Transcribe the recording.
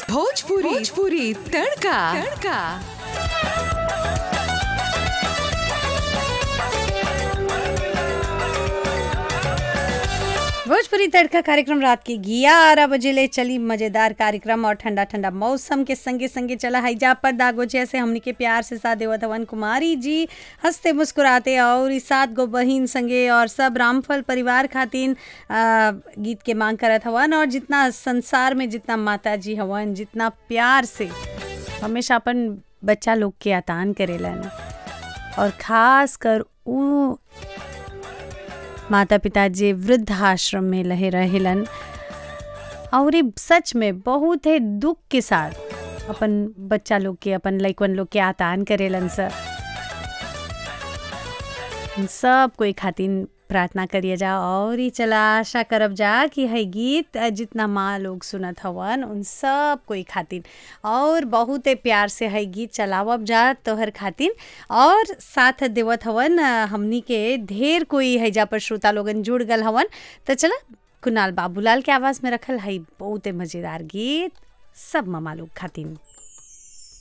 भोजपुरी भोजपुरी तड़का तड़का भोजपुरी तड़का कार्यक्रम रात के ग्यारह बजे ले चली मजेदार कार्यक्रम और ठंडा ठंडा मौसम के संगे संगे चला हैजा पर दागो जैसे हमनी के प्यार से साथ देवत हवन कुमारी जी हंसते मुस्कुराते और ई सात गो बहिन संगे और सब रामफल परिवार खातिन आ, गीत के मांग करत हवन और जितना संसार में जितना माता जी हवन जितना प्यार से हमेशा अपन बच्चा लोग के आतान करेलन और खास कर ऊ माता पिता जे वृद्धाश्रम में लहे रहेलन और ई सच में बहुत ही दुख के साथ अपन बच्चा लोग के अपन लइकन लोग के आतान करेलन सर सब कोई खातिन प्रार्थना करिए जा और ही चला आशा करब जा कि है गीत जितना माँ लोग सुनत हवन उन सब कोई खातिन और बहुत प्यार से है गीत चलावब जा तोहर खातिन और साथ देवत हवन हमनी के ढेर कोई है जा पर श्रोता लोगन जुड़ गल हवन तो चला कुणाल बाबूलाल के आवाज़ में रखल है बहुत मज़ेदार गीत सब मामा लोग खातिन